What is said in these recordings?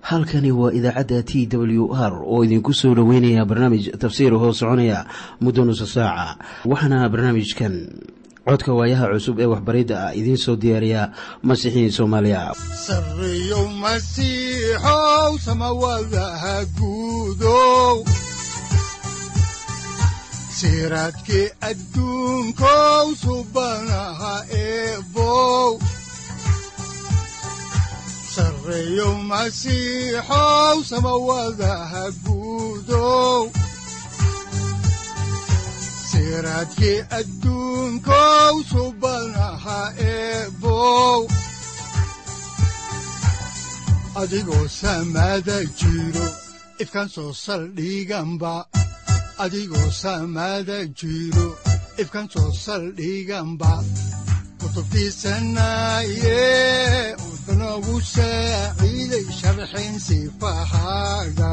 halkani waa idaacadda t w r oo idinku soo dhoweynaya barnaamij tafsiir hoo soconaya muddo nusa saaca waxaana barnaamijkan codka waayaha cusub ee waxbaridda ah idiin soo diyaariya masiixiin soomaaliya siraadkii adduunkow subanaha eebow sareeyow masiixow samawadaha guudow siraadkii adduunkow subanaha eebow adigoo samaada jiro ifkan soo saldhiganba adigoo saamaada jiro ifkan soo saldhiganba kutubtiisanaaye udanogu saaciiday sharxayn sifahaaga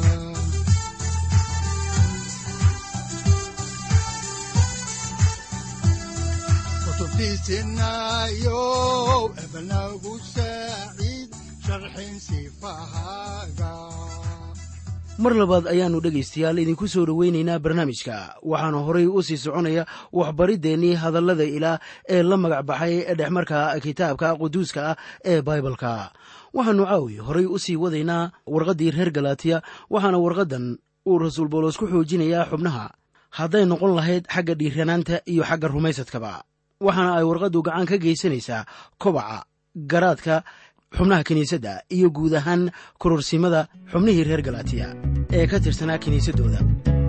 kutubtiisinaayo ebanagu saaciid sharxayn sifahaaga mar labaad ayaannu dhegaystayaal idinku soo dhoweynaynaa barnaamijka waxaana horay u sii soconaya waxbariddeenii hadallada ilaah ee la magac baxay dhexmarka kitaabka quduuska ah ee baibalka waxaannu caawi horay u sii wadaynaa warqaddii reer galatiya waxaana warqaddan uu rasuul boolos ku xoojinayaa xubnaha hadday noqon lahayd xagga dhiiranaanta iyo xagga rumaysadkaba waxaana ay warqaddu gacan ka geysanaysaa kobaca garaadka xubnaha kiniisadda iyo guud ahaan kororsimada xubnihii reer galatiya ee ka tirsanaa kiniisaddooda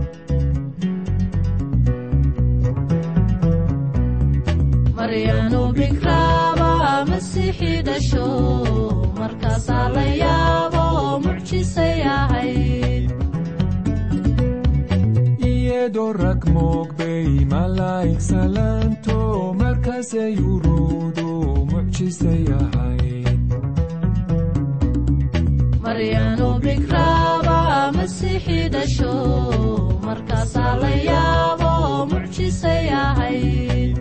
maryanu bikraaba masiixi dhasho markaasaa la yaabo mucjisay ahayd iyadoo rag moogbay malaa'ig salaanto markaasay uruudu mucjisay ahayd maryanu bikraaba masiixi dhasho markaasaa la yaabo mucjisay ahayd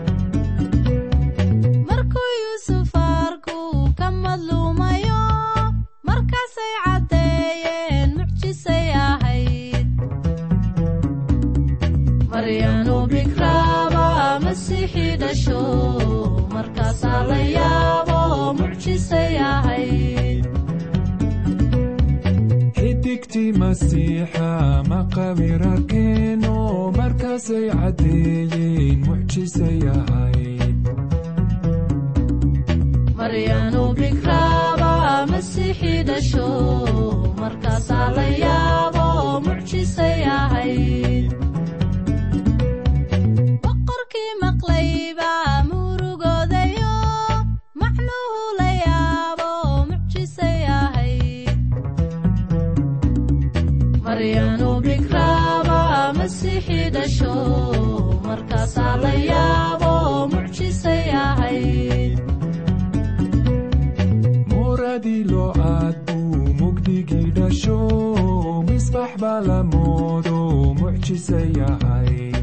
markuu yuusuf arku ka madluumayo markaasay caddeeyeen mucjisay ahayd maryanu bikraaba masiixi dhasho markaasaa la yaabo mucjisay ahayd xidigtii masiixa maqabir arkeeno markaasay caddeeyeen mucjisay ahayd maryanu bikraaba masiixi dhasho markaasaa la yaabo mucjisay ahayd boqorkii maqlayba murugoodayo macnuhu la yaabo mucjisay ahayd maryanu bikraaba masiixi dhasho markaasaa la yaabo mucjisay ahayd muradii loo aad buu mugdigii dhasho misbax baa la moodo mucjisay ahayd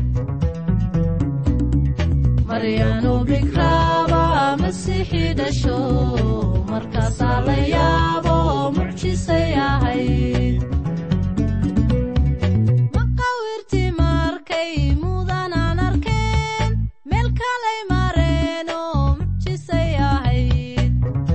maryanu bikraaba masiixi dhasho markaasaa la yaabo mucjisay ahayd maqawirtii markay mudanaan arkeen meel kalay mareenoo mucjisay ahayd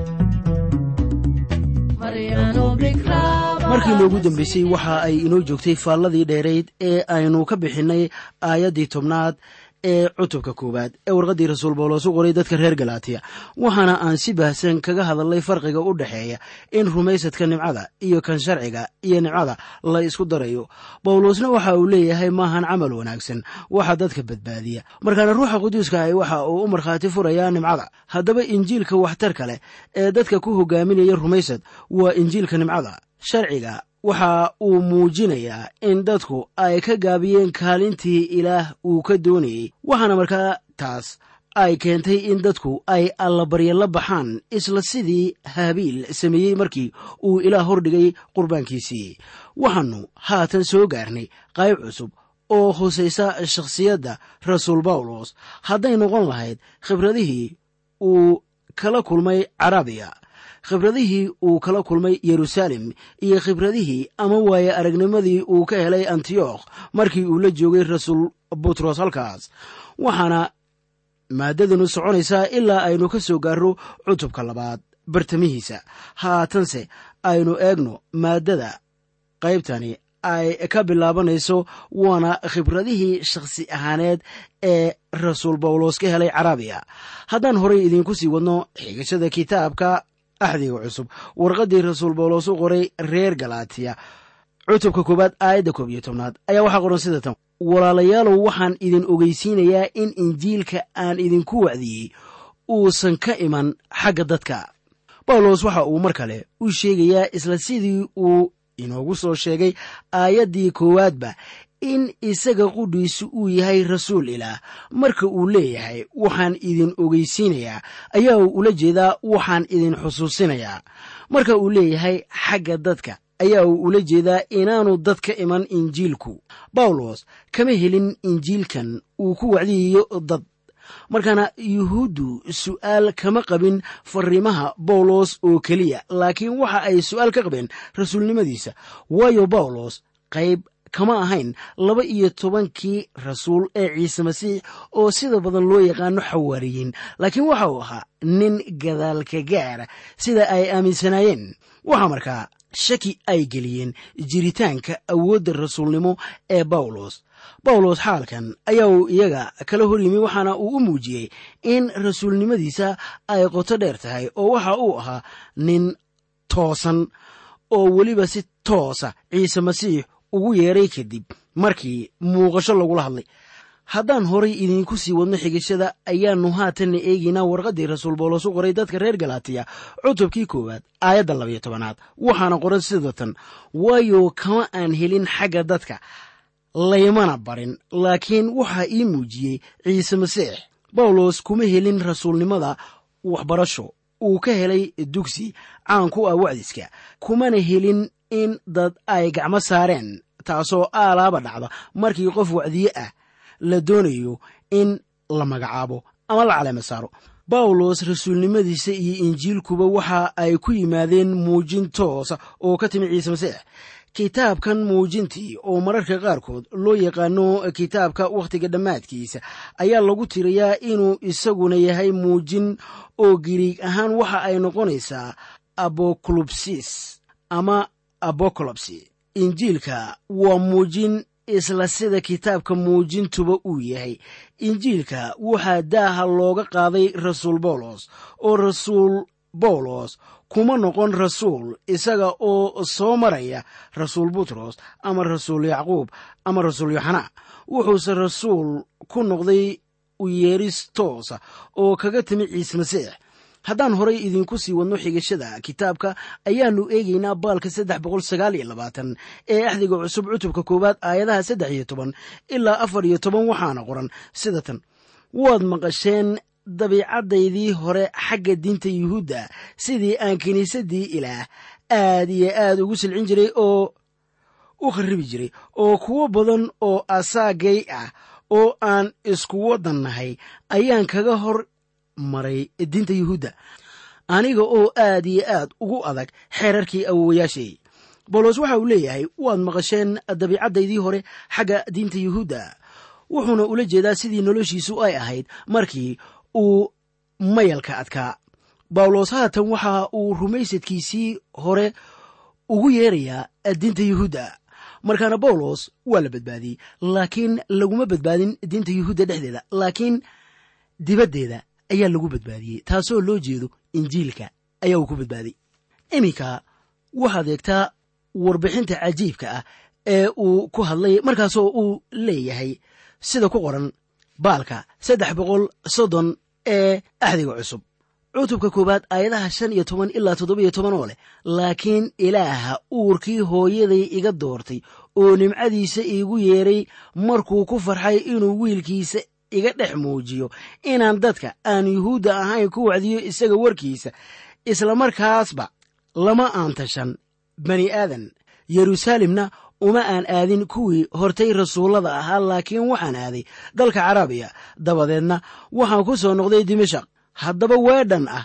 maryanu bikraaba markii noogu dambaysay waxa ay inoo joogtay faalladii dheerayd ee aynu ka bixinnay aayaddii tobnaad ee cutubka koowaad ee warqaddii rasuul bawlos u qoray dadka reer galaatiya waxaana aan si baahsan kaga hadalnay farqiga u dhexeeya in rumaysadka nimcada iyo kan sharciga iyo nimcada la isku darayo bawlosna waxa uu leeyahay maahan camal wanaagsan waxa dadka badbaadiya markaana ruuxa quduuska ahi waxa uu u markhaati furayaa nimcada haddaba injiilka waxtarka leh ee dadka ku hogaaminaya rumaysad waa injiilka nimcada sharciga waxa uu muujinayaa in dadku ay ka gaabiyeen kaalintii ilaah uu ka doonayey waxaana markaa taas ay keentay in dadku ay allabarya la baxaan isla sidii haabiil sameeyey markii uu ilaah hordhigay qurbaankiisii waxaannu haatan soo gaarnay qayb cusub oo hosaysa shakhsiyadda rasuul bawlos hadday noqon lahayd khibradihii uu kala kulmay carabiya khibradihii uu kala kulmay yeruusaalem iyo khibradihii ama waaye aragnimadii uu ka helay antiyokh markii uu la joogay rasuul butros halkaas waxaana maaddadanu soconaysaa ilaa aynu ka soo gaarro cutubka labaad bartamihiisa haatanse aynu eegno maaddada qaybtani ay ka bilaabanayso waana khibradihii shakhsi ahaaneed ee rasuul bawlos ka helay carabiya haddaan horay idiinku sii wadno xigashada kitaabka axdiga cusub warqaddii rasuul bawlos u qoray reer galaatiya cutubka koowaad aayadda koob iyo tobnaad ayaa waxaa qoran sida tan walaalayaalow waxaan idin ogeysiinayaa in injiilka aan idinku wacdiyey uusan ka iman xagga dadka bawlos waxa uu mar kale u sheegayaa isla sidii uu inoogu soo sheegay aayaddii koowaadba in isaga qudhiisu uu yahay rasuul ilaah marka uu leeyahay waxaan idin ogeysiinayaa ayaa uu ula jeedaa waxaan idin xusuusinayaa marka uu leeyahay xagga dadka ayaa uu ula jeedaa inaanu dad ka iman injiilku bawlos kama helin injiilkan uu ku wacdiyayo dad markaana yuhuuddu su'aal kama qabin fariimaha bawlos oo keliya laakiin waxa ay su'aal ka qabeen rasuulnimadiisa waayo bawlos qayb kama ahayn laba iyo tobankii rasuul ee ciise masiix oo sida badan loo yaqaano xawaariyiin laakiin waxa uu ahaa nin gadaalka gaara sida ay aaminsanaayeen waxaa markaa shaki ay geliyeen jiritaanka awoodda rasuulnimo ee bawlos bawlos xaalkan ayaa uu iyaga kala hor yimi waxaana uu u muujiyey in rasuulnimadiisa ay qoto dheer tahay oo waxa uu ahaa nin toosan oo weliba si toosa ciise masiix ugu yeeray kadib markii muuqasho lagula hadlay haddaan horay idiinku sii wadno xigashada ayaannu haatanna eegaynaa warqaddii rasuul bawlos u qoray dadka reer galaatiya cutubkii koowaad aayadda labayo tobanaad waxaana qoran sida tan waayo kama aan helin xagga dadka laymana barin laakiin waxaa ii muujiyey ciise masiix bawlos kuma helin rasuulnimada waxbarasho uu ka helay dugsi caan ku ah wacdiska kumana helin in dad ay gacmo saareen taasoo aalaaba dhacda markii qof wacdiye ah la doonayo in la magacaabo ama la caleema saaro bawlos rasuulnimadiisa iyo injiilkuba waxa ay ku yimaadeen muujin toosa oo ka timi ciise masiix kitaabkan muujintii oo mararka qaarkood loo yaqaano kitaabka wakhtiga dhammaadkiisa ayaa lagu tirayaa inuu isaguna yahay muujin oo giriig ahaan waxa ay noqonaysaa abokolubsis ama abokolobsi injiilka waa muujin isla sida kitaabka muujintuba uu yahay injiilka waxaa daaha looga qaaday rasuul bawlos oo rasuul bawlos kuma noqon rasuul isaga oo soo maraya rasuul butros ama rasuul yacquub ama rasuul yoxanaa wuxuuse rasuul ku noqday u yeeris toosa oo kaga timi ciise masiix haddaan horay idinku sii wadno xigashada kitaabka ayaannu eegaynaa baalka saddex boqol sagaal iyo labaatan ee axdiga cusub cutubka koowaad aayadaha saddex iyo toban ilaa afar iyo toban waxaana qoran sida tan waad maqasheen dabiicaddaydii hore xagga diinta yuhuudda sidii aan kiniisaddii ilaah aad iyo aad ugu silcin jiray oo u kharibi jiray oo kuwo badan oo asaagay ah oo aan isku waddan nahay ayaan kaga hor maray diinta yuhuudda aniga oo aad iyo aad ugu adag xeerarkii awowayaashay bawlos waxa uu leeyahay waad maqasheen dabiicaddaydii hore xagga diinta yuhuudda wuxuuna ula jeedaa sidii noloshiisu ay ahayd markii uu mayalka adkaa bawlos haatan waxa uu rumaysadkiisii hore ugu yeerayaa diinta yuhuudda markaana bawlos waa la badbaadiyey laakiin laguma badbaadin diinta yuhuudda dhexdeeda laakiin dibaddeeda ayaa lagu badbaadiyey taasoo loo jeedo injiilka ayaa uu ku badbaaday iminka waxaad eegtaa warbixinta cajiibka ah ee uu ku hadlay markaasoo uu leeyahay sida ku qoran baalka saddex boqol soddon ee axdiga cusub cutubka koowaad aayadaha shan iyo toban ilaa toddoba iyo toban oo leh laakiin ilaaha uurkii hooyaday iga doortay oo nimcadiisa iigu yeeray markuu ku farxay inuu wiilkiisa iga dhex muujiyo inaan dadka aan yuhuudda ahayn ku wacdiyo isaga warkiisa isla markaasba lama aan tashan bani aadan yeruusaalemna uma aan aadin kuwii hortay rasuullada ahaa laakiin waxaan aaday dalka carabiya dabadeedna waxaan ku soo noqday dimashaq haddaba weedhan ah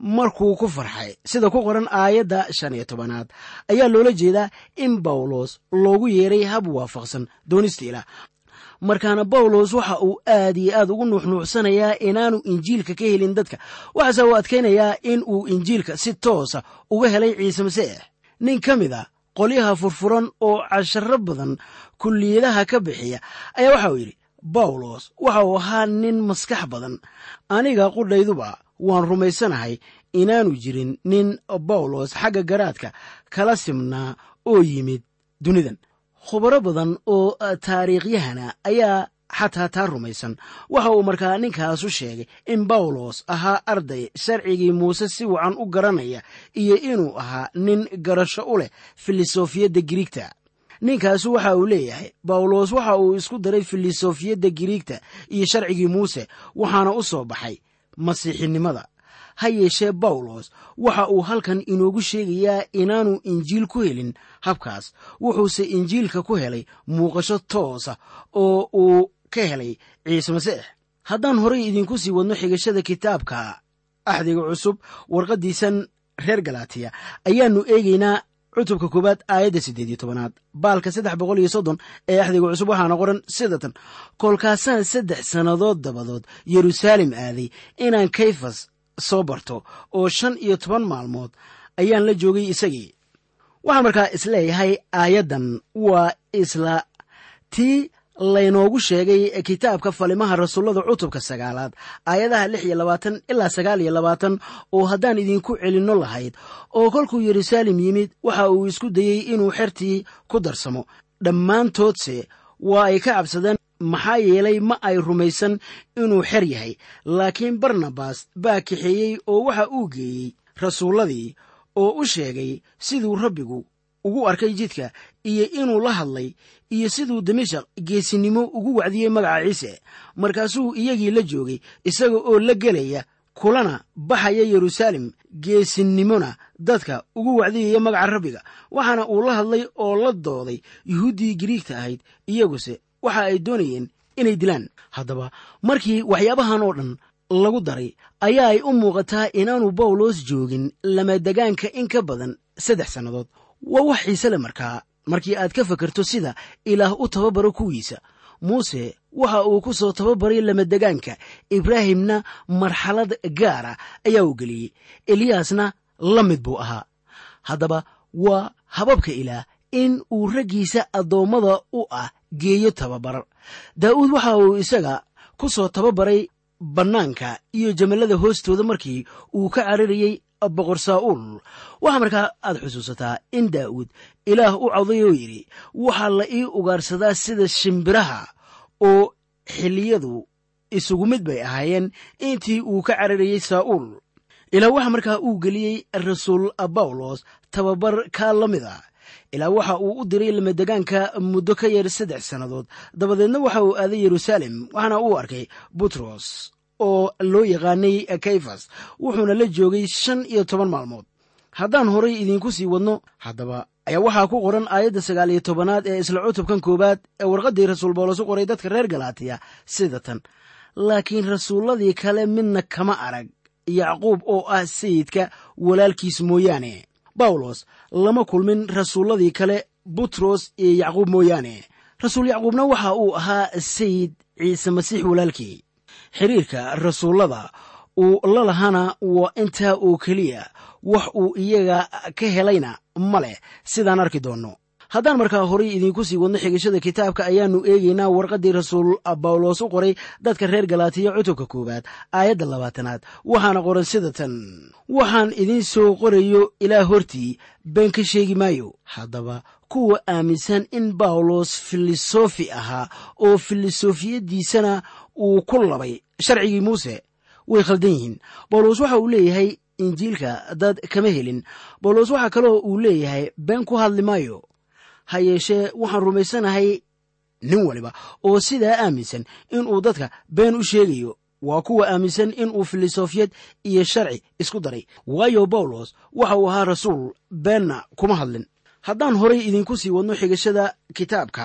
markuu ku farxay sida ku qoran aayadda shan iyo tobanaad ayaa loola jeedaa in bawlos loogu yeeray hab waafaqsan doonista ilaah markaana bawlos waxa uu aad iyo aad ugu nuuxnuuxsanayaa inaanu injiilka ka helin dadka waxaase uu adkaynayaa in uu injiilka si toosa uga helay ciise masiix nin ka mid a qolyaha furfuran oo casharo badan kulliyadaha ka bixiya ayaa waxa uu yidhi bawlos waxa uu ahaa nin maskax badan aniga qudhayduba waan rumaysanahay inaanu jirin nin bawlos xagga garaadka kala simnaa oo yimid dunidan khubaro badan oo taariikhyahana ayaa xataa taa rumaysan waxa uu markaa ninkaasu sheegay in bawlos ahaa arday sharcigii muuse si wacan u garanaya iyo inuu ahaa nin garasho u leh filosofiyadda giriigta ninkaasu waxa uu leeyahay bawlos waxa uu isku daray filosofiyadda giriigta iyo sharcigii muuse waxaana u soo baxay masiixinimada ha yeeshee bawlos waxa uu halkan inoogu sheegayaa inaanu injiil ku helin habkaas wuxuuse injiilka ku helay muuqasho toosa oo uu ka helay ciise masiix haddaan horay idinku sii wadno xigashada kitaabka axdiga cusub warqaddiisan reer galatiya ayaannu eegaynaa cutubka koowaad aayadda siddeed iyo tobanaad baalka saddex boqol iyo soddon ee axdiga cusub waxaana qoran sidatan kolkaasaan saddex sannadood dabadood yeruusaalem aaday inaan kayfas soo barto oo shan iyo toban maalmood ayaan la joogay isagii waxaan markaa isleeyahay aayaddan waa isla tii laynoogu sheegay kitaabka falimaha rasuullada cutubka sagaalaad aayadaha lix iyo labaatan ilaa sagaal iyo labaatan oo haddaan idinku celinno lahayd oo kolkuu yeruusaalem yimid waxa uu isku dayey inuu xertii ku darsamo dhammaantoodse waa ay ka cabsadeen maxaa yeelay ma ay rumaysan inuu xer yahay laakiin barnabas baa kaxeeyey oo waxa uu geeyey rasuulladii oo u sheegay siduu rabbigu ugu arkay jidka iyo inuu la hadlay iyo siduu dimashaq geesinimo ugu wacdiyey magaca ciise markaasuu iyagii la joogay isaga oo la gelaya kulana baxaya yeruusaalem geesinimona dadka ugu wacdiyaya magaca rabbiga waxaana uu la hadlay oo la dooday yuhuuddii giriigta ahayd iyaguse waxa ay doonayeen inay dilaan haddaba markii waxyaabahan oo dhan lagu daray ayaa ay u muuqataa inaanu bawlos joogin lamadegaanka in ka badan saddex sannadood waa wax xiise le markaa markii aad ka fakarto sida ilaah u tababaro kuwiisa muuse waxa uu ku soo tababaray lamadegaanka ibraahimna marxalad gaara ayaa uu geliyey eliyaasna la mid buu ahaa haddaba waa hababka ilaah in uu raggiisa addoommada u ah geeyo tababar daa'uud waxa uu isaga ku soo tababaray bannaanka iyo jamallada hoostooda markii uu ka cararayey boqor saa'uul waxaa markaa aad xusuusataa in daa'uud ilaah u coday oo yidhi waxaa la ii ugaarsadaa sida shimbiraha oo xilliyadu isugu mid bay ahaayeen intii uu ka cararayey saa'uul ilaa waxa markaa uu geliyey rasuul bawlos tababar kaa la mid a ilaa waxa uu u diray lamadegaanka muddo ka yar saddex sannadood dabadeedna waxa uu aaday yeruusaalem waxaana uu arkay butros oo loo yaqaanay kayfas wuxuuna la joogay shan iyo toban maalmood haddaan horay idiinku sii wadno haddaba ayaa waxaa ku qoran aayadda sagaal iyo tobanaad ee isla cutubkan koowaad ee warqaddii rasuul bawlos u qoray dadka reer galaatiya sida tan laakiin rasuulladii kale midna kama arag yacquub oo ah sayidka walaalkiis mooyaane bawlos lama kulmin rasuulladii kale butros iyo yacquub mooyaane rasuul yacquubna waxa uu ahaa sayid ciise masiix walaalkii xiriirka rasuullada uu la lahaana waa intaa oo keliya wax uu iyaga ka helayna ma leh sidaan arki doonno haddaan markaa horay idiinku sii wadno xigashada kitaabka ayaannu eegaynaa warqaddii rasuul bawlos u qoray dadka reer galaatiya cutubka koowaad aayadda labaatanaad waxaana qoran sida tan waxaan idiin soo qorayo ilaa hortii been ka sheegi maayo haddaba kuwa aaminsan in bawlos filosofi ahaa oo filosofiyaddiisana uu ku labay sharcigii muuse way khaldan yihiin bawlos waxa uu leeyahay injiilka dad kama helin bawlos waxaa kaloo uu leeyahay been ku hadli maayo ha yeeshee waxaan rumaysanahay nin waliba oo sidaa aaminsan inuu dadka been u sheegayo waa kuwa aaminsan inuu filosofiyad iyo sharci isku daray waayo bawlos waxa uu ahaa rasuul beenna kuma hadlin haddaan horay idinku sii wadno xigashada kitaabka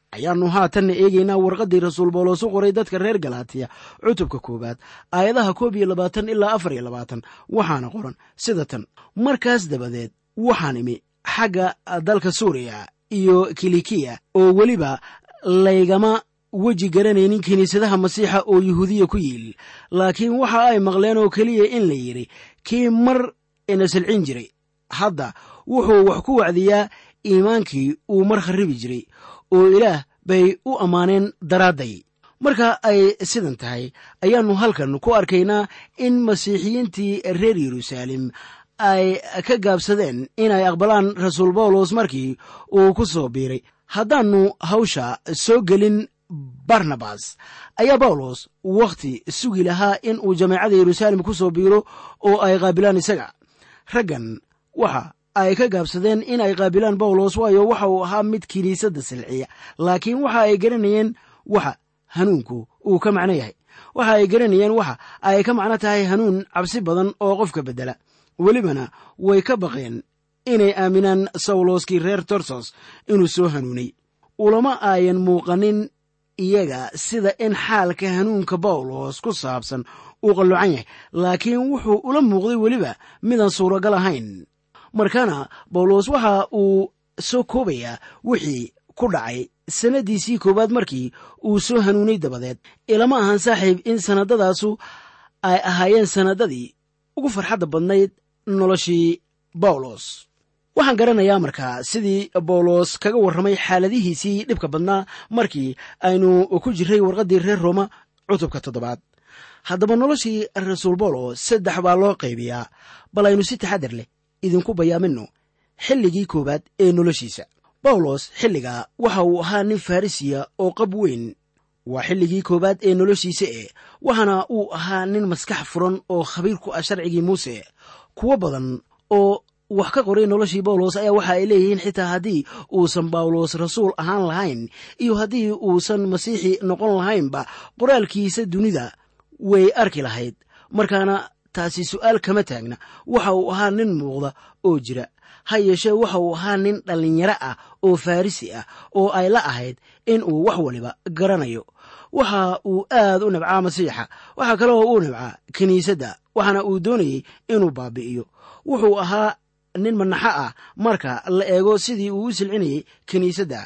ayaannu haatanna eegaynaa warqaddii rasuul bawlos u qoray dadka reer galaatiya cutubka koowaad aayadaha koob iyo labaatan ilaa afar iyo labaatan waxaana qoran sida tan markaas dabadeed waxaan imi xagga dalka suuriya iyo kilikiya oo weliba laygama weji garanaynin kiniisadaha masiixa oo yuhuudiya ku yiil laakiin waxa ay maqleen oo keliya in la yidhi kii mar ina silcin jiray hadda wuxuu wax ku wacdiyaa iimaankii uu mar kharribi jiray oo ilaah bay u ammaaneen daraadday marka ay sidan tahay ayaannu halkan ku arkaynaa in masiixiyiintii reer yeruusaalem ay ka gaabsadeen inay aqbalaan rasuul bawlos markii uu ku soo biiray haddaannu hawsha soo gelin barnabas ayaa bawlos wakhti sugi lahaa in uu jameecada yeruusaalem ku soo biiro oo ay qaabilaan isaga raggan waxa ay ka gaabsadeen in ay qaabilaan bawlos waayo waxa uu ahaa mid kiniisadda silciya laakiin waxa ay garanayeen waxa hanuunku uu ka macno yahay waxa ay garanayeen waxa ay ka macno tahay hanuun cabsi badan oo qofka beddela welibana way ka baqeen inay aaminaan sawloskii reer torsos inuu soo hanuunay ulama aayan muuqanin iyaga sida in xaalka hanuunka bawlos ku saabsan uu qallucan yahay laakiin wuxuu ula muuqday weliba midaan suuragal ahayn markaana bawlos waxa uu soo koobayaa wixii ku dhacay sannaddiisii koowaad markii uu soo hanuunay dabadeed ilama ahan saaxiib in sannadadaasu ay ahaayeen sannadadii ugu farxadda badnayd noloshii bawlos waxaan garanayaa markaa sidii bawlos kaga warramay xaaladihiisii dhibka badnaa markii aynu ku jirray warqaddii reer rooma cutubka toddobaad haddaba noloshii rasuul bawlos saddex baa loo qaybiyaa bal aynu si taxaddar leh idinku bayaaminno xilligii koowaad ee noloshiisa bawlos xilligaa waxa uu ahaa nin farrisiya oo qab weyn waa xilligii koowaad ee noloshiisa e waxaana uu ahaa nin maskax furan oo khabiir ku ah sharcigii muuse kuwo badan oo wax ka qoray noloshii bawlos ayaa waxa ay leeyihiin xitaa haddii uusan bawlos rasuul ahaan lahayn iyo haddii uusan masiixi noqon lahaynba qoraalkiisa dunida way arki lahayd markaana taasi su'aal kama taagna waxa uu ahaa nin muuqda oo jira ha yeeshee waxa uu ahaa nin dhallinyaro ah oo farrisi ah oo ay la ahayd in uu wax waliba garanayo waxa uu aad u nabcaa masiixa waxaa kaloo uu nabcaa kiniisadda waxaana uu doonayey inuu baabi'iyo wuxuu ahaa nin manaxo ah marka la eego sidii uu u silcinayey kiniisadda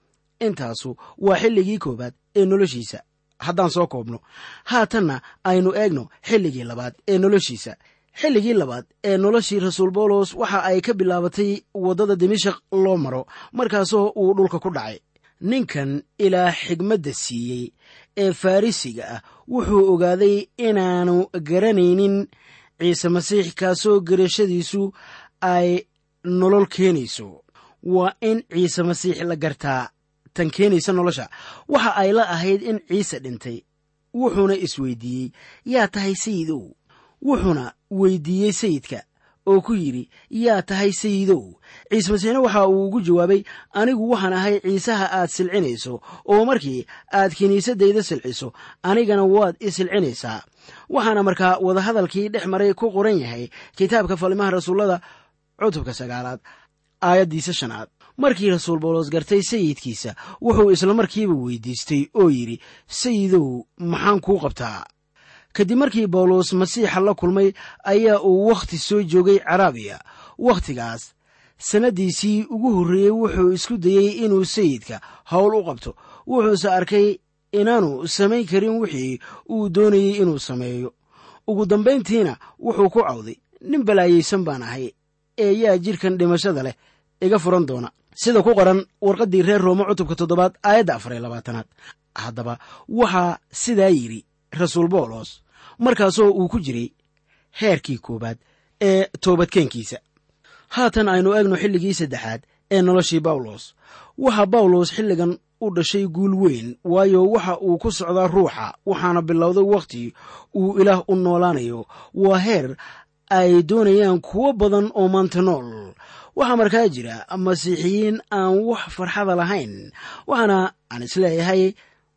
intaasu waa xilligii koowaad ee noloshiisa haddaan soo koobno haatanna aynu eegno xilligii labaad ee noloshiisa xilligii labaad ee noloshii rasuul bawlos waxa ay ka bilaabatay waddada dimashak loo maro markaasoo uu dhulka ku dhacay ninkan ilaa xigmadda siiyey ee farrisiga ah wuxuu ogaaday inaanu garanaynin ciise masiix kaasoo garashadiisu ay nolol keenayso waa in ciise masiix la gartaa tan keenaysa nolosha waxa ay la ahayd in ciise dhintay wuxuuna isweydiiyey yaa tahay sayidow wuxuuna weydiiyey sayidka oo ku yidhi yaa tahay sayidow ciise masiixna waxa uu ugu jawaabay anigu waxaan ahay ciisaha aad silcinayso oo markii aad kiniisaddayda silciso anigana waad i silcinaysaa waxaana markaa wadahadalkii dhex maray ku qoran yahay kitaabka falimaha rasuullada cutubka sagaalaad aayaddiisa shanaad markii rasuul bawlos gartay sayidkiisa wuxuu isla markiiba weydiistay oo yidhi sayidow maxaan kuu qabtaa kadib markii bawlos masiixa la kulmay ayaa uu wakhti soo joogay caraabiya wakhtigaas sannaddiisii ugu horreeyey wuxuu isku dayey inuu sayidka howl u qabto wuxuuse arkay inaanu samayn karin wixii uu doonayey inuu sameeyo ugu dambayntiina wuxuu ku cawday nin balaayaysan baan ahay ee yaa jidhkan dhimashada leh iga furan doona sida ku qoran warqaddii reer rooma cutubka toddobaad aayadda afar iyo labaatanaad haddaba waxaa sidaa yidhi rasuul bawlos markaasoo uu ku jiray heerkii koowaad ee toobadkeenkiisa haatan aynu eegno xilligii saddexaad ee noloshii bawlos waxaa bawlos xilligan u dhashay guul weyn waayo waxa uu ku socdaa ruuxa waxaana bilowday wakhti uu ilaah u noolaanayo waa heer ay doonayaan kuwo badan oo maanta nool waxaa markaa jira masiixiyiin aan wax farxada lahayn waxaana aan isleeyahay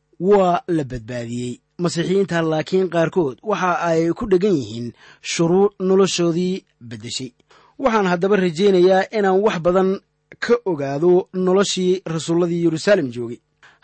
waa la badbaadiyey masiixiyiinta laakiin qaarkood waxa ay ku dheggan yihiin shuruuc noloshoodii beddeshay waxaan haddaba rajaynayaa inaan wax badan ka ogaado noloshii rasuulladii yeruusaalem joogay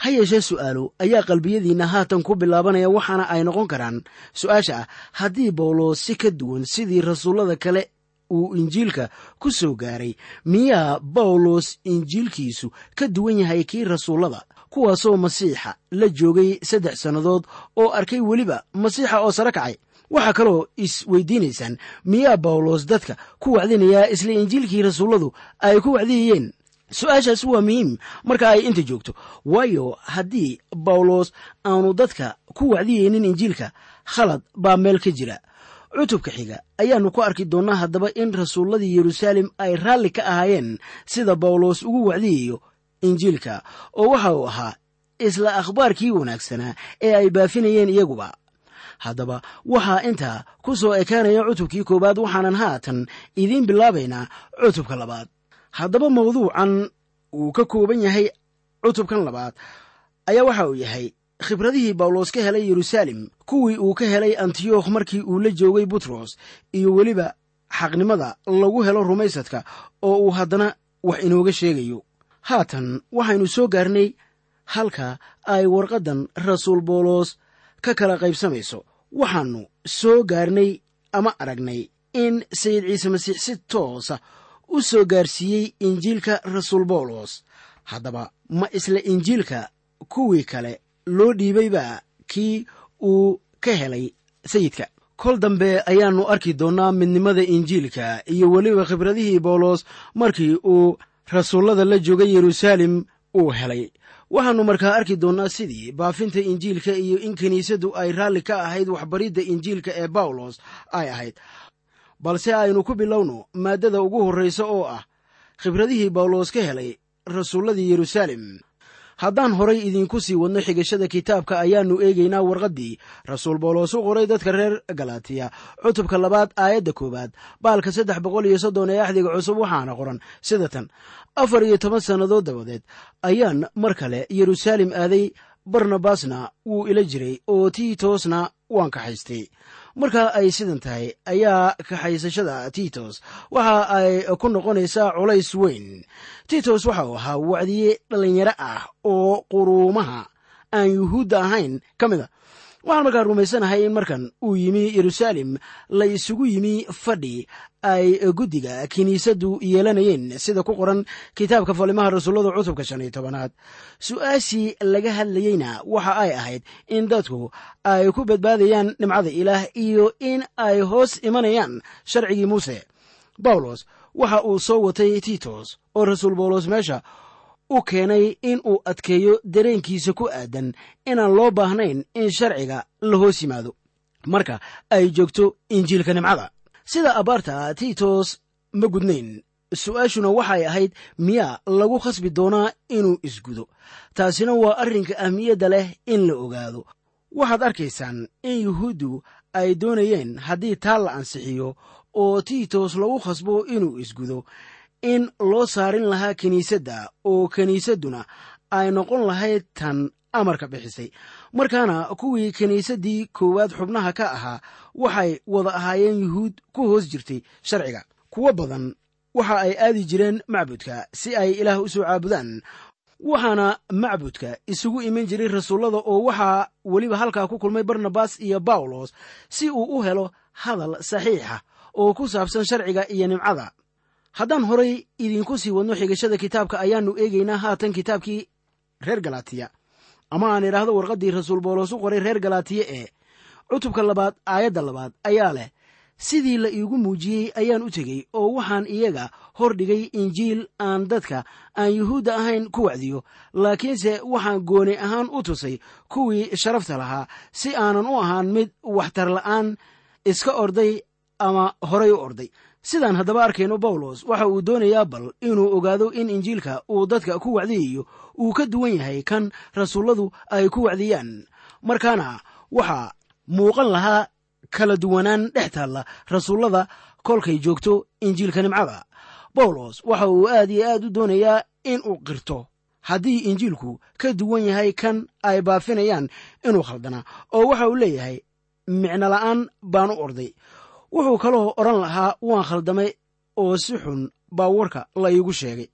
ha yeeshee su'aalo ayaa qalbiyadiinna haatan ku bilaabanaya waxaana ay noqon karaan su-aasha ah haddii bawlos si ka duwan sidii rasuullada kale uu injiilka ku soo gaaray miyaa bawlos injiilkiisu ka duwan yahay kii rasuullada kuwaasoo masiixa la joogay saddex sannadood oo arkay weliba masiixa oo sare kacay waxaa kaloo isweydiinaysaan miyaa bawlos dadka ku wacdinayaa isla injiilkii rasuulladu ay ku wacdiyayeen su-aashaas waa muhiim marka ay inta joogto waayo haddii bawlos aanu dadka ku wacdiyeynin injiilka khalad baa meel ka jira cutubka xiga ayaannu ku arki doonnaa haddaba in rasuulladii yeruusaalem ay raalli ka ahaayeen sida bawlos ugu wacdiyayo injiilka oo waxa uu ahaa isla akhbaarkii wanaagsanaa ee ay baafinayeen iyaguba haddaba waxaa intaa ku soo ekaanaya cutubkii koowaad waxaanan haatan idiin bilaabaynaa cutubka labaad haddaba mawduucan uu ka kooban yahay cutubkan labaad ayaa waxa uu yahay khibradihii bawlos ka helay yeruusaalem kuwii uu ka helay antiyokh markii uu la joogay butros iyo weliba xaqnimada lagu helo rumaysadka oo uu haddana wax inooga sheegayo haatan waxaynu soo gaarnay halka ay warqaddan rasuul bawlos ka kala qaybsamayso waxaannu soo gaarnay ama aragnay in sayid ciise masiix si toosa u soo gaarsiiyey injiilka rasuul bawlos haddaba ma isla injiilka kuwii kale loo dhiibayba kii uu ka helay sayidka kol dambe ayaannu arki doonnaa midnimada injiilka iyo weliba khibradihii bawlos markii uu rasuullada la joogay yeruusaalem uu helay waxaannu markaa arki doonnaa sidii baafinta injiilka iyo in kiniisaddu ay raalli ka ahayd waxbaridda injiilka ee bawlos ay ahayd balse aynu ku bilowno maaddada ugu horraysa oo ah khibradihii bawlos ka helay rasuulladii yeruusaalem haddaan horay idiinku sii wadno xigashada kitaabka ayaannu eegaynaa warqaddii rasuul bawlos u qoray dadka reer galatiya cutubka labaad aayadda koowaad baalka saddex boqol iyo soddon ee axdiga cusub waxaana qoran sida tan afar iyo toban sannadood dabadeed ayaan mar kale yeruusaalem aaday barnabasna wuu ila jiray oo tiitosna waan kaxaystay marka ay sidan tahay ayaa kaxaysashada tiitos waxa ay ku noqonaysaa culays weyn tiitos waxa uu ahaa wacdiye dhallinyaro ah oo quruumaha aan yuhuudda ahayn ka mid a waxaan markaa rumaysanahay in markan uu yimi yeruusaalem la isugu yimi fadhi ay guddiga kiniisaddu yeelanayeen sida ku qoran kitaabka falimaha rasuullada cutubka shan iyo tobanaad su-aashii laga hadlayeyna waxa ay ahayd in dadku ay ku badbaadayaan nimcada ilaah iyo in ay hoos imanayaan sharcigii muuse bawlos waxa uu soo watay tiitos oo rasuul bawlos meesha u keenay in uu adkeeyo dareenkiisa ku aadan inaan loo baahnayn in sharciga la hoos yimaado marka ay joogto injiilka nimcada sida abaarta tiitos ma gudnayn su-aashuna waxay ahayd miyaa lagu khasbi doonaa inuu isgudo taasina waa arrinka ahmiyadda leh in la ogaado waxaad arkaysaan in yuhuuddu ay doonayeen haddii taa la ansixiyo oo tiitos lagu khasbo inuu isgudo in loo saarin lahaa kiniisadda oo kiniisadduna ay noqon lahayd tan amarka bixisay markaana kuwii kiniisaddii koowaad xubnaha ka ahaa waxay wada ahaayeen yuhuud ku hoos jirtay sharciga kuwo badan waxa ay aadi jireen macbudka si ay ilaah u soo caabudaan waxaana macbudka isugu iman jiray rasuullada oo waxaa weliba halkaa ku kulmay barnabas iyo bawlos si uu u helo hadal saxiixa oo ku saabsan sharciga iyo nimcada haddaan horay idiinku sii wadno xigashada kitaabka ayaannu eegaynaa haatan kitaabkii reer galatiya ama aan idhaahdo warqaddii rasuul bawlos u qoray reer galatiya ee cutubka labaad aayadda labaad ayaa leh sidii la iigu muujiyey ayaan u tegey oo waxaan iyaga hor dhigay injiil aan dadka aan yuhuudda ahayn ku wacdiyo laakiinse waxaan gooni ahaan u tusay kuwii sharafta lahaa si aanan u ahaan mid waxtar la'aan iska orday ama horay u orday sidaan haddaba arkayno bawlos waxa uu doonayaa bal inuu ogaado in injiilka uu dadka ku wacdiyayo uu ka duwan yahay kan rasuulladu ay ku wacdiyaan markaana waxaa muuqan lahaa kala duwanaan dhex taalla rasuullada kolkay joogto injiilka nimcada bawlos waxa uu aad iyo aad u doonayaa in uu qirto haddii injiilku ka duwan yahay kan ay baafinayaan inuu khaldana oo waxa uu leeyahay micno la'aan baan u orday wuxuu kaloo odhan lahaa waan khaldamay oo si xun baa warka la iigu sheegay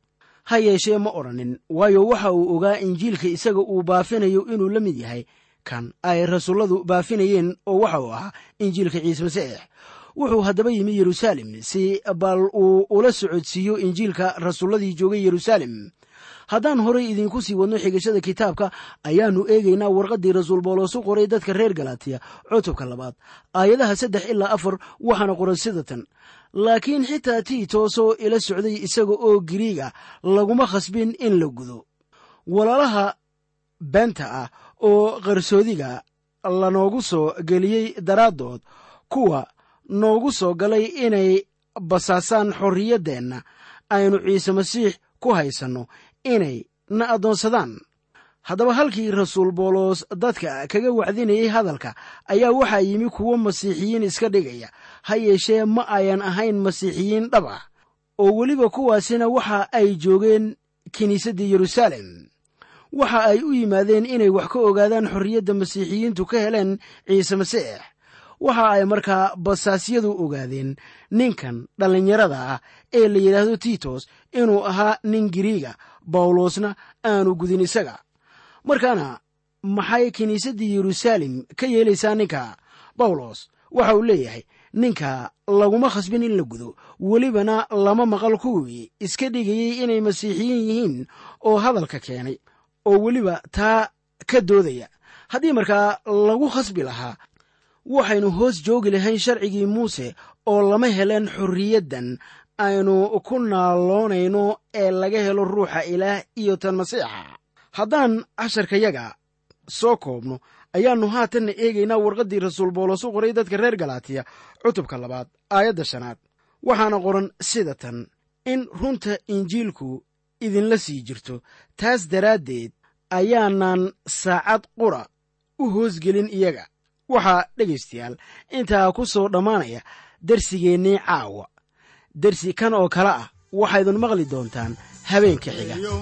ha yeeshee ma odhanin waayo waxa uu ogaa injiilka isaga uu baafinayo inuu la mid yahay kan ay rasuulladu baafinayeen oo waxa uu ahaa injiilka ciise masiix wuxuu haddaba yimi yeruusaalem si bal uu ula socodsiiyo injiilka rasuulladii joogay yeruusaalem haddaan horay idinku sii wadno xigashada kitaabka ayaannu eegaynaa warqaddii rasuul boolos u qoray dadka reer galatiya cutubka labaad aayadaha saddex ilaa afar waxaana qoran sida tan laakiin xitaa tiitoosoo ila socday isaga oo giriiga laguma khasbin in la gudo walaalaha beenta ah oo qarsoodiga lanoogu soo geliyey daraaddood kuwa noogu soo galay inay basaasaan xorriyaddeenna aynu ciise masiix ku haysanno inay na addoonsadaan haddaba halkii rasuul boolos dadka kaga wacdinayay hadalka ayaa waxaa yimi kuwo masiixiyiin iska dhigaya ha yeeshee ma ayan ahayn masiixiyiin dhab ah oo weliba kuwaasina waxa ay joogeen kiniisaddii yeruusaalem waxa ay u yimaadeen inay wax ka ogaadaan xorriyadda masiixiyiintu ka heleen ciise masiix waxa ay markaa basaasyadu ogaadeen ninkan dhallinyarada ah ee la yidhaahdo tiitos inuu ahaa nin giriiga bawlosna aanu gudin isaga markaana maxay kiniisaddii yeruusaalem ka yeelaysaa ninka bawlos waxa uu leeyahay ninka laguma khasbin in la gudo welibana lama maqal kuwii iska dhigayey inay masiixiyiin yihiin oo hadalka keenay oo weliba taa ka doodaya haddii markaa lagu khasbi lahaa waxaynu hoos joogi lahayn sharcigii muuse oo lama heleen xorriyaddan aynu ku naaloonayno ee laga helo ruuxa ilaah iyo tan masiixa haddaan casharkayaga soo koobno ayaannu haatanna eegaynaa warqaddii rasuul boolos u qoray dadka reer galaatiya cutubka labaad aayadda shanaad waxaana qoran sida tan in runta injiilku idinla sii jirto taas daraaddeed ayaanan saacad qura u hoosgelin iyaga waxaa dhegaystayaal intaa ku soo dhammaanaya darsigeennii caawa dersi kan oo kale ah waxaydun maqli doontaan habeenka xiga yo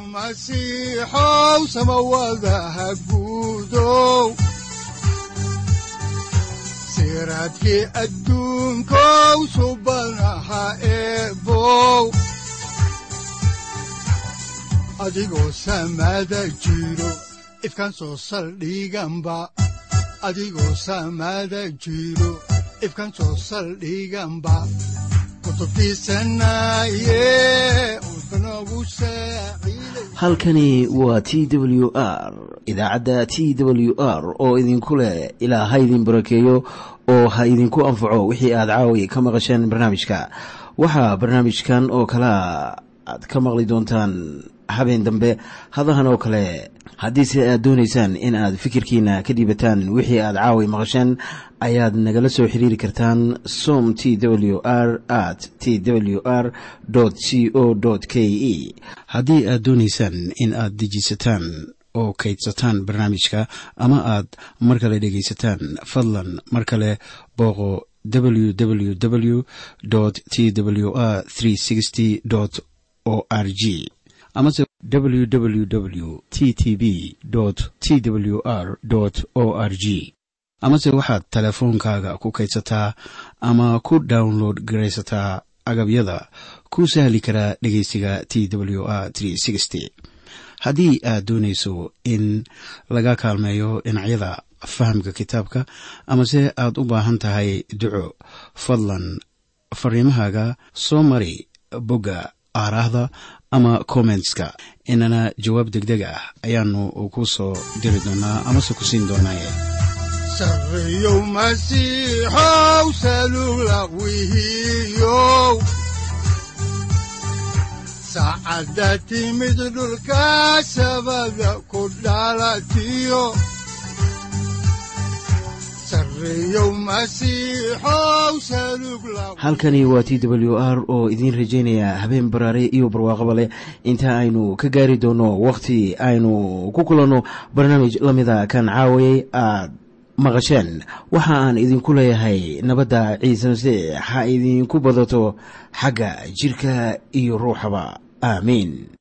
masiixow samawadaha guudow siraadkii adduunkow subanaha eebow adigoo samada jiro ifkan soo saldhiganba adigoo samada jiro ifkan soo saldhiganba halkani waa t w r idaacadda t w r oo idinku leh ilaa ha idin barakeeyo oo ha idinku anfaco wixii aad caawi ka maqasheen barnaamijka waxaa barnaamijkan oo kalea aad ka maqli doontaan habeen dambe hadahan oo kale haddiise aad doonaysaan in aad fikirkiina ka dhiibataan wixii aad caawi maqasheen ayaad nagala soo xiriiri kartaan som t w r at t w r c o k e haddii aad doonaysaan in aad dejiisataan oo kaydsataan barnaamijka ama aad mar kale dhegaysataan fadlan mar kale booqo www t w r o r g amase www t t b t w r o r g amase waxaad teleefoonkaaga ku kaydsataa ama ku download garaysataa agabyada ku sahli karaa dhegeysiga t w r haddii aad doonayso in laga kaalmeeyo dhinacyada fahamka kitaabka amase aad u baahan tahay duco fadlan fariimahaaga soo mari bogga aaraahda ama kommentska inana jawaab degdeg ah ayaanu ku soo diri doonaa amase ku siin doonaaye sareyow masiixow salula wihiyow saacadda timid dhulka sabada ku dhalatiyo halkani waa t w r oo idiin rajaynaya habeen baraare iyo barwaaqaba leh inta aynu ka gaari doono wakhti aynu ku kulanno barnaamij la mida kan caawayay aad maqasheen waxa aan idinku leeyahay nabadda ciise masiix ha idinku badato xagga jidhka iyo ruuxaba aamiin